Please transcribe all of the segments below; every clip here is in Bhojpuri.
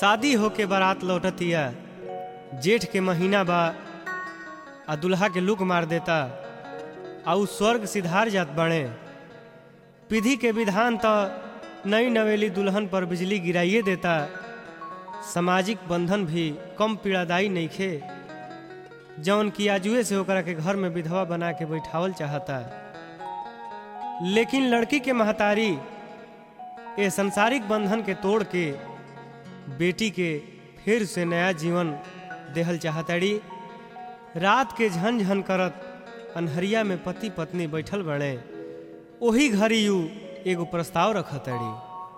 शादी होके बारात लौटतिया जेठ के महीना बा आ दुल्हा के लुक मार देता आ उ स्वर्ग सिधार जात बणे विधि के विधान तो नई नवेली दुल्हन पर बिजली गिराइए देता सामाजिक बंधन भी कम पीड़ादायी नइखे जौन की आजुए से ओकरा के घर में विधवा बना के बैठावल चाहता लेकिन लड़की के महतारी ए संसारिक बंधन के तोड़ के बेटी के फिर से नया जीवन देहल चाहताड़ी रात के झन झन करत अनहरिया में पति पत्नी बैठल बने ओही घड़ी यू एगो प्रस्ताव रखतड़ी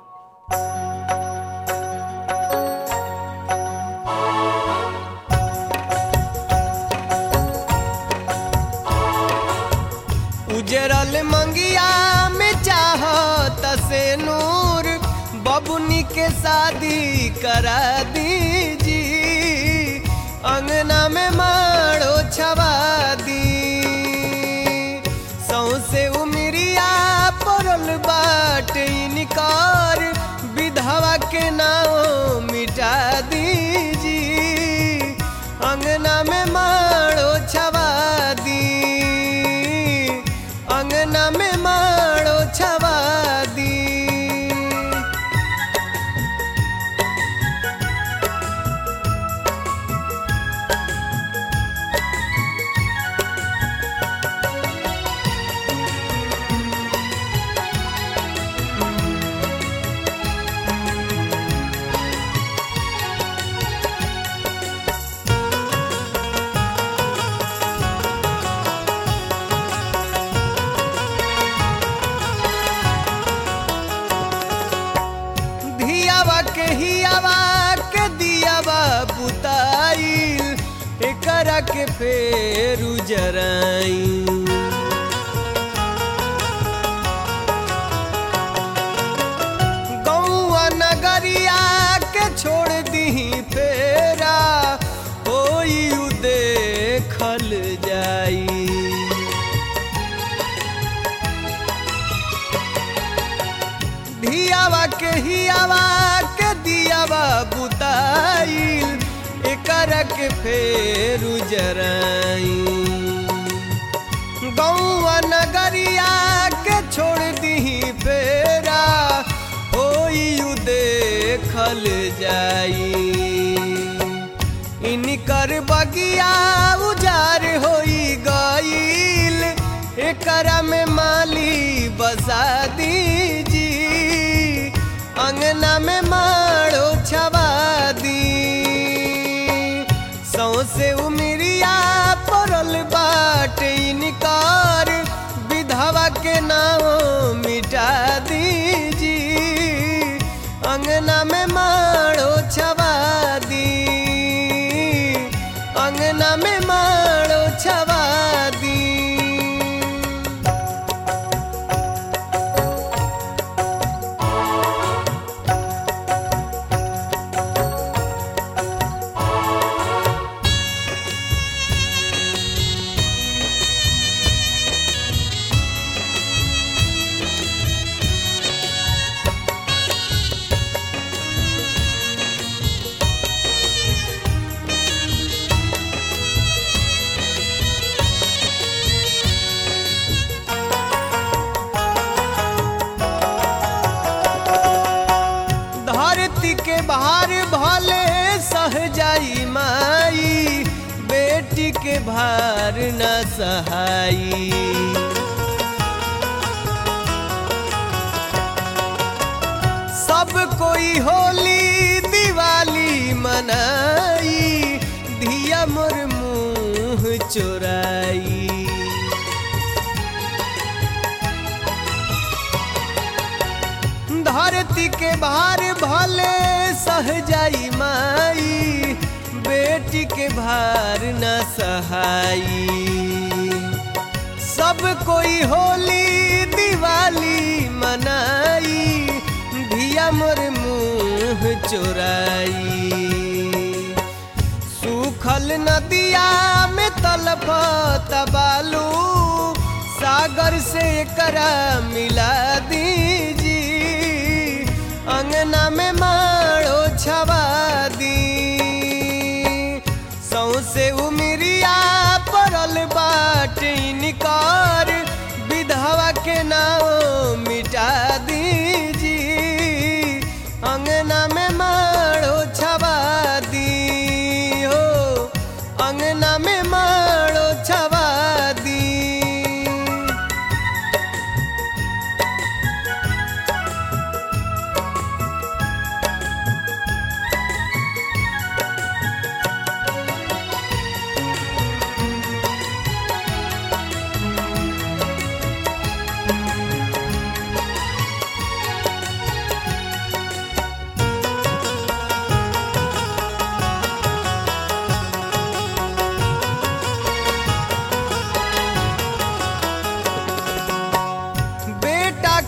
उजरल मंगिया में चाहत से नूर बबुनी के शादी करा दीजी अंगना में माड़ो छवा दी सौसे उमरिया पड़ल बाट इनकार विधवा के नाम मिटा दीजी अंगना में माड़ो छवा दी अंगना में माड़ो छवा दी धियावा के हियावा के दियावा बुताइल एकरा के फेर उजराई गौआ नगरिया के छोड़ दी फेरा होई उ देखल जाई धियावा के हियावा के दियावा बुताइल एकर के फेर उजराई गौआ नगरिया के छोड़ दी फेरा होई उ देखल जाई इनकर बगिया उजार होई गईल एकरा में माली बसा दीजी अंगना में माड़ो छवा दी सौसे उमरिया पड़ल बाट इनकार विधवा के नाम मिटा दीजी अंगना में माड़ो छवा दी अंगना में माड़ो छवा दी धरती के बाहर भले सह जाई माई बेटी के भार न सहाई सब कोई होली दिवाली मनाई धिया मोर मुंह चोराई धरती के भार भले सह जाई माई बेटी के भार न सहाई सब कोई होली दिवाली मनाई धिया मोर मुंह चोराई सूखल नदिया में तलपत बालू सागर से करा मिला दीजी अंगना में माड़ो छवा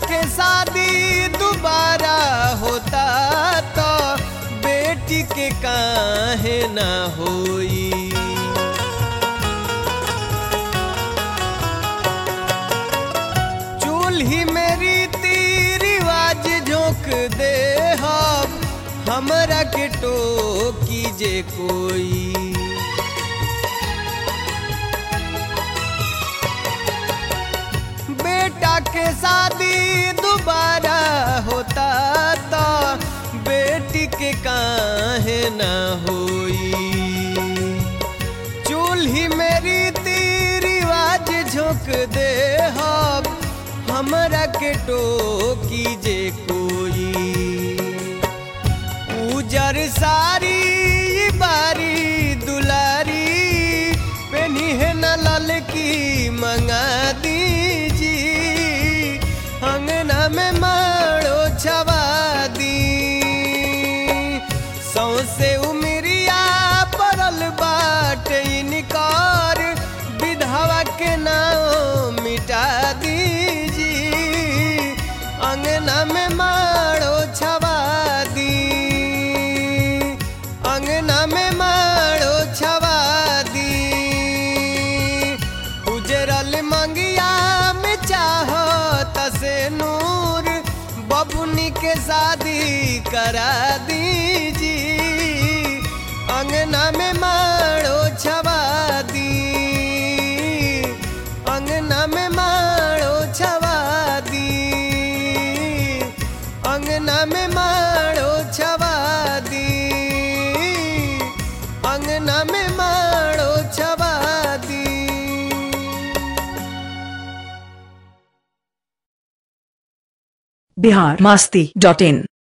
के शादी दोबारा होता तो बेटी के काहे ना होई चूल्ही मेरी रिवाज झोंक दे हम हमरा के टोकी जे कोई बेटा के शादी दोबारा होता तो बेटी के काहे ना होई चूल्ही मेरी रिवाज झोंक दे हम हमरा के टोकी जे कोई उजर सारी बारी दुलारी पेनी है न ललकी मंगा दीजी अंगना में मारो छवा दी सौसे उमरिया परल बाट इनकार विधवा के नाम मिटा दीजी अंगना में मारो छवा दी अंगना में मारो छवा दी उजरल मंगिया में चाहो तसे नूर बबुनी के शादी करा दीजी अंगना में मारो छवा दी अंगना में मारो छवा दी अंगना में मारो छवा दी अंगना में मारो छवा दी बिहार मस्ती डॉट इन